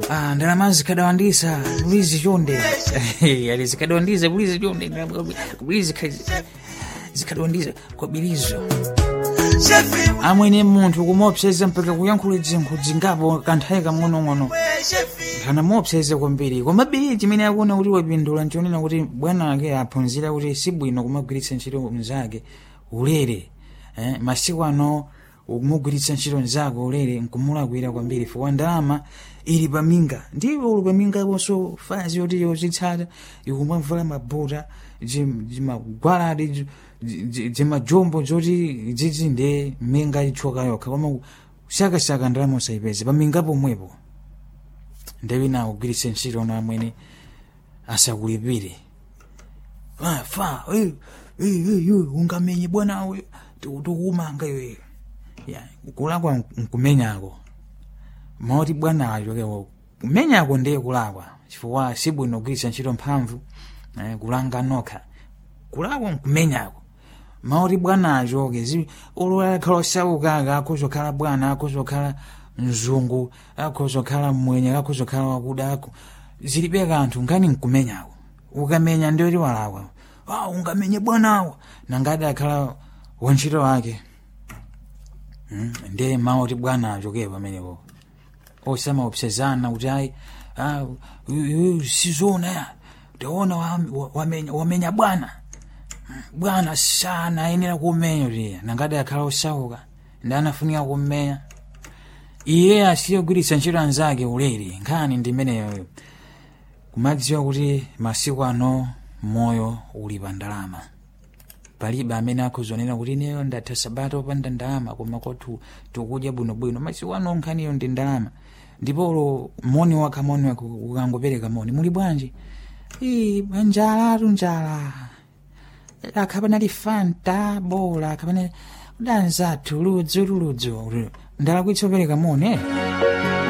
ah, ndalama zikadawandisa bulizi chonde ali zikadawandisa bulizi chonde bulizi zikadawandisa kwa bilizo amwene munthu kumopseza mpaka kuyankhula zinthu zingapo kanthawi kang'onong'ono kana mopseza kwambiri komabe chimene akuona kuti wapindula nchonena kuti bwana ake aphunzira kuti sibwino kumagwiritsa ntchito mnzake ulere eh, masiku ano kumugwiritsa ntchito mnzake ulere nkumulakwira kwambiri fukwa ndalama ili paminga ndipo uli paminga ponso fazi yoti yozitsata ikumamvala mabuta zimagwaladi zimajombo zoti zizi nde minga itchoka yokha koma shakashaka ndalama usayipeze paminga pomwepo ndewina kugwiritsa ntchito na amwene asakulipire fa fa eh, eh, eh, eh, ungamenye bwana we tikumanga iwe ya kulakwa nkumenyako moti bwana achokewo kumenyako ndiye kulakwa chifukwa sibwino kugwiritsa ntchito mphamvu eh, kulanga nokha kulakwa nkumenyako mauti bwana achoke ulakhala osauka akhozokhala bwana akhozokhala mzungu akhozokhala mmwenye akhozokhala wakuda ako zilibe kanthu nkani nkumenyako ukamenya ndioti walakwa ah, ungamenye bwanawo nangati akhala wantchito wake hmm? ndiye mauti bwana achoke pamenepo osamaopsezana kuti ayi ah, sizona ya ndiona wamenya, wamenya bwana bwana sana ayenera kumenya kuti nangati akhala osauka ndi anafunika kummenya iye asiyogwiritsa ntchito anzake ulere nkhani ndi imeneyo kumadziwa kuti masiku ano moyo uli pa ndalama palibe amene akhuzonena kuti ineyo ndatha sabata opanda ndalama koma kwathu tikudya bwinobwino masiku ano nkhaniyo ndi ndalama ndipo moni wakha moni wake ukangopereka moni muli bwanji njala tu njala akhapanali fanta bola akhapanali danzathu ludzu ludzu ndalakwitsa opereka moni